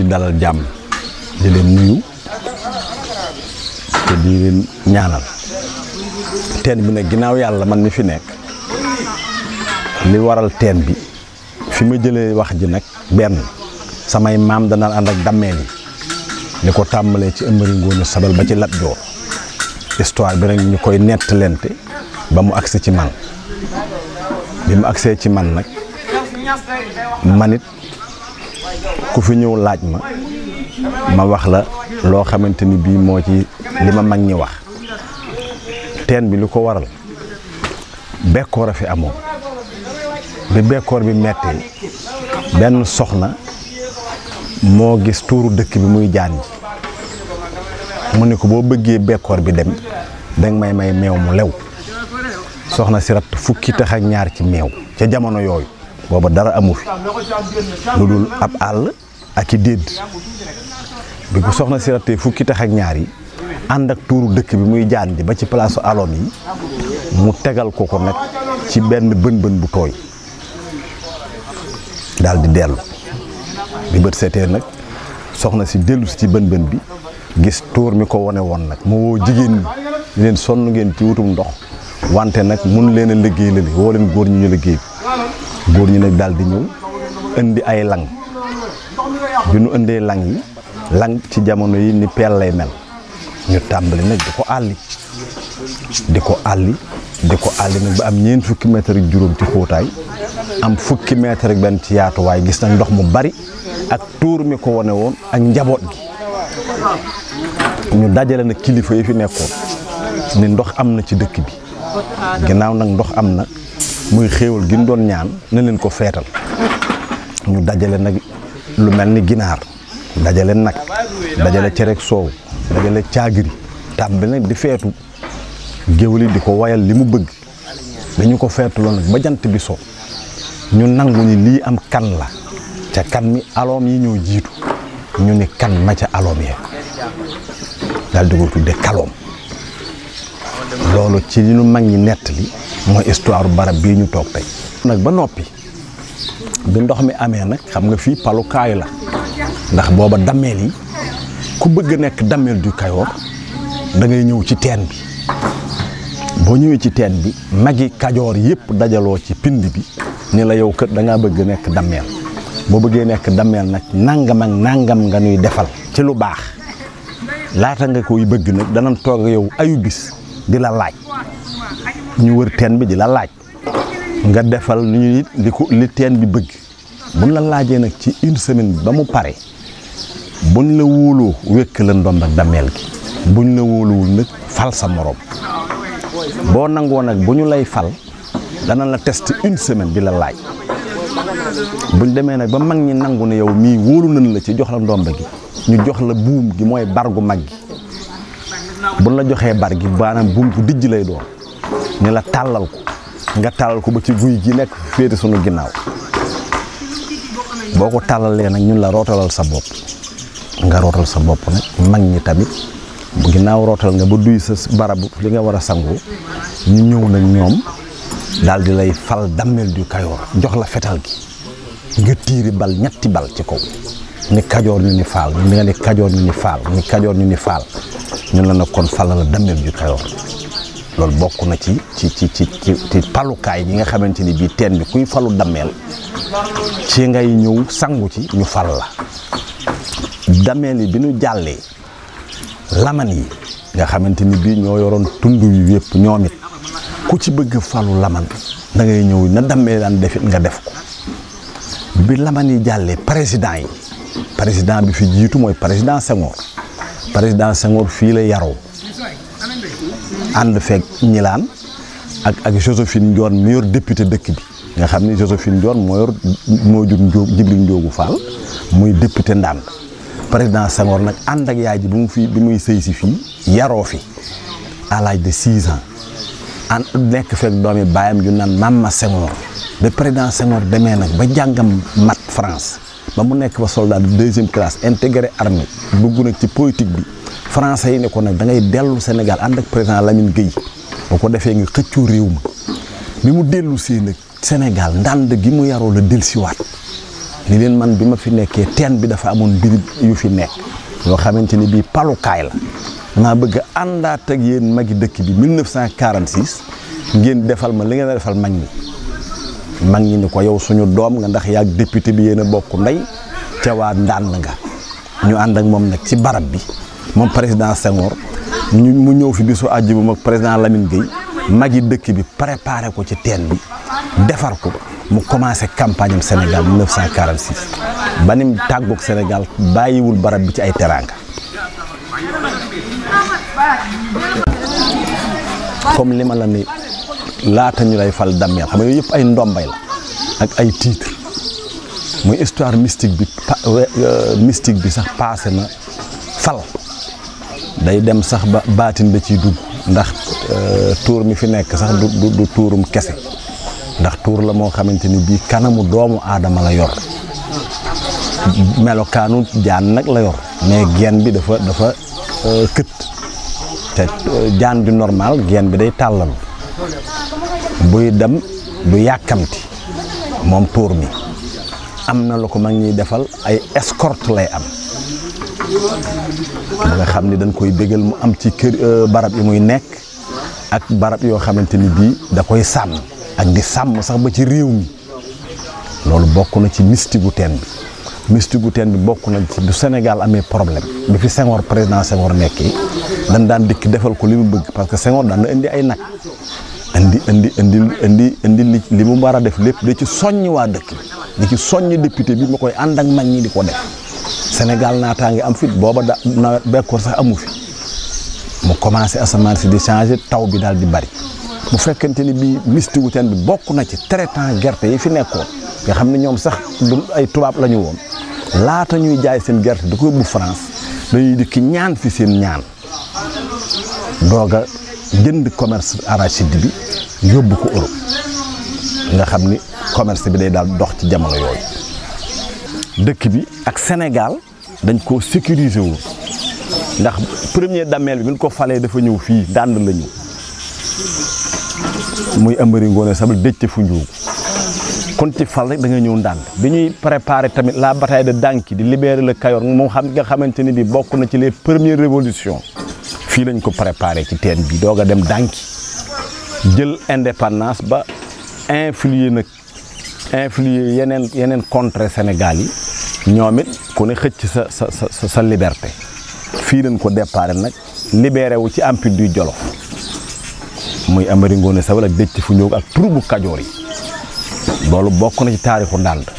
dalal jàmm di leen nuyu te di leen ñaanal teen bi nag ginnaaw yàlla man mi fi nekk li waral teen bi fi ma jëlee wax ji nag benn samay maam dana ànd ak dammeel yi li ko tàmbalee ci ëmbëri ngóone sabal ba ci Lat Joor histoire bi nag ñu koy nettalente ba mu agsi ci man bi mu agsee ci man nag manit ku fi ñëw laaj ma ma wax la loo xamante ni bii moo ci li ma mag ñi wax teen bi lu ko waral bekkoor a fi amoon bi bekkoor bi mettee benn soxna moo gis tuuru dëkk bi muy jaan ji mu ne ko boo bëggee bekkoor bi dem danga may may meew mu lew soxna si ratt fukki tax ak ñaar ci meew ca jamono yooyu booba dara amu fi lu dul ab àll ak i dédd bi ko soxna si rattee fukki tax ak ñaar yi ànd ak tuuru dëkk bi muy jaan ji ba ci palaasu alom yi mu tegal ko ko nag ci benn bën bën bu tooy daal di dellu bi bët seetee nag soxna si dellu si ci bën bën bi gis tuur mi ko wone woon nag mu woo jigéen ñi leen sonn ngeen ci wutum ndox wante nag mun leen a liggéey la woo leen góor ñi ñu liggéey góor ñi nag daal di ñëw indi ay lang bi nu indee lang yi lang ci jamono yi ni peel lay mel ñu tàmbali nag di ko àlli di ko àlli di ko àlli nag ba am ñeent fukki mètre ak juróom ci xóotaay am fukki mètre ak benn ci yaatuwaay gis nag ndox mu bari ak tuur mi ko wone woon ak njaboot gi ñu dajale nag kilifa yi fi nekkoon ni ndox am na ci dëkk bi ginnaaw nag ndox am na muy xéewal gi ñu doon ñaan na leen ko feetal ñu dajale nag lu mel ni ginaar dajale nag dajale cerek soow dajale caagiri tàmbali nag di feetu géwél yi di ko wayal li mu bëgg dañu ko feetuloo nag ba jant bi so ñu nangu ni lii am kan la ca kan mi aloom yi ñoo jiitu ñu ni kan ma ca aloom ya daal di ko tudde kaloom loolu ci li ñu mag ñi nettali mooy histoire barab bii ñu toog tey nag ba noppi bi ndox mi amee nag xam nga fii palukaayu la ndax booba dammeel yi ku bëgg a nekk dammeel du Kayoor da ngay ñëw ci teen bi boo ñëwee ci teen bi magi kajoor yëpp dajaloo ci pind bi ni la yow kër da ngaa bëgg nekk dammeel boo bëggee nekk dammeel nag nangam ak nangam nga nuy defal ci lu baax laata nga koy bëgg nag danañ toog yow ayu bis di la laaj ñu wër teen bi di la laaj nga defal lu ñu li ko li teen bi bëgg buñ la laajee nag ci une semaine ba mu pare buñ la wóoloo wékk la ndomb ak dammeel gi buñ la wóoluwul nag fal sa morom boo nangoo nag bu ñu lay fal dana la test une semaine di la laaj buñ demee nag ba mag ñi nangu ne yow mii wóolu nañ la ci jox la ndomba gi ñu jox la buum gi mooy bargu mag gi buñ la joxee bar gi maanaam buum gu dijj lay doon ni la tàllal ko nga tàllal ko ba ci guy gi nekk féete sunu ginnaaw boo ko tàllalee nag ñun la rootalal sa bopp nga rootal sa bopp nag mag ñi tamit bu ginnaaw rootal nga ba duy sa barabu li nga war a sangoo ñu ñëw nag ñoom daal di lay fal dammel du kayoor jox la fetal gi nga tiiri bal ñetti bal ci kaw ni kajoor ñu ni faal ñu nga ni kajoor ñu ni faal ni kajoor ñu ni faal ñun la nag kon fal la dammel du kayoor loolu bokk na ci ci ci ci ci palukaay yi nga xamante ni bii teen bi kuy falu dammeel ci ngay ñëw sangu ci ñu fal la dammeel yi bi ñu jàllee laman yi nga xamante ni bii ñoo yoroon tund wi yëpp ñoom it ku ci bëgg falu laman da ngay ñëw na dammee daan defit nga def ko bi laman yi jàllee président yi président bi fi jiitu mooy président Senghor président Senghor fii la yaroo ànd feeg ñilaan ak ak Josephine Ndione mi yor député dëkk bi nga xam ni Josephine Ndione moo yor moo jur Njóo Jibril Njoogu Fall muy député ndànd président Senghor nag ànd ak yaay ji bi mu fi bi muy sëy si fii yaroo fi à l'âge de six ans ànd nekk fekk doomi baayam ju naan Mama Senghor ba président Senghor demee nag ba jàngam mat France ba mu nekk ba soldat de deuxième classe intégré armée dugg nag ci politique bi français yi ne ko nag da ngay dellu Sénégal ànd ak président Lamine Gueye boo ko defee nga xëccoo réew ma bi mu dellu see nag Sénégal ndànd gi mu yaroo la dellusiwaat ni leen man bi ma fi nekkee teen bi dafa amoon mbir yu fi nekk yoo xamante ni bii palukaay la maa bëgg a àndaat ak yéen magi dëkk bi 1946 ngeen defal ma li ngeen a defal mag ñi mag ñi ni ko yow suñu doom nga ndax yaag député bi yéen a bokk ndey ca waa ndànd nga ñu ànd ak moom nag ci barab bi moom président Senghor ñu mu ñëw fi bisu àjjuma ak président Lamine Gueye magi dëkk bi préparé ko ci teen bi defar ko mu commencé campagne am Sénégal 1946 ba nim tàggoog Sénégal bàyyiwul barab bi ci ay teraanga comme li ma la ni laata ñu lay fal dammeel xam nga yooyu yëpp ay ndombay la ak ay titre muy histoire mystique bi mystique bi sax passé na fal day dem sax ba baatin da ciy dugg ndax tuur mi fi nekk sax du du tuurum kese ndax tuur la moo xamante ni bii kanamu doomu aadama la yor melokaanu jaan nag la yor mais geen bi dafa dafa kët te jaan ju normal geen bi day tàllalu buy dem du yàkkamti moom tuur mi am na lu ko mag ñuy defal ay escorte lay am ba nga xam ni dañ koy bégal mu am ci kër barab yi muy nekk ak barab yoo xamante ni bii da koy sàmm ak di sàmm sax ba ci réew mi loolu bokk na ci mystique gu teen bi mystique gu teen bi bokk na ci du Sénégal amee problème bi fi Senghor président Senghor nekkee dañ daan dikk defal ko li mu bëgg parce que Senghor daan na indi ay nag indi indi indi indi indi li li mu war a def lépp da ci soññ waa dëkk bi di ci soññ député bi ma koy ànd ak mag ñi di ko def Sénégal naataa ngi am fit booba da nawet bekkoor sax amu fi mu commencé asamaan si di changé taw bi daal di bari bu fekkente ni bii mystique gu teen bi bokk na ci traitant gerte yi fi nekkoon nga xam ne ñoom sax du ay tubaab la ñu woon laata ñuy jaay seen gerte di ko yóbbu France dañuy dikk ñaan fi seen ñaan doog a jënd commerce arachide bi yóbbu ko Europe nga xam ni commerce bi day daal dox ci jamono yooyu dëkk bi ak Sénégal dañ koo sécuriser wu ndax premier dameel bi bi ñu ko falee dafa ñëw fii dànd la ñëw muy Amari Ngoone Sabel dëcc fu njuugu kon ci fal rek da nga ñëw ndànd bi ñuy préparer tamit la bataille de Danki di libérer le Kayor moom xam nga xamante ni bi bokk na ci les premières révolutions fii lañ ko préparer ci teen bi doog a dem Danki jël indépendance ba influer nag influer yeneen yeneen contrée Sénégal yi ñoom it ku ne xëcc sa sa sa sa liberté fii lañ ko déparé nag libéré wu ci empire du Jolof muy Amari Ngoone Sabel ak dëcc fu ñëw ak troubu Kajoor yi loolu bokk na ci taarixu Ndànd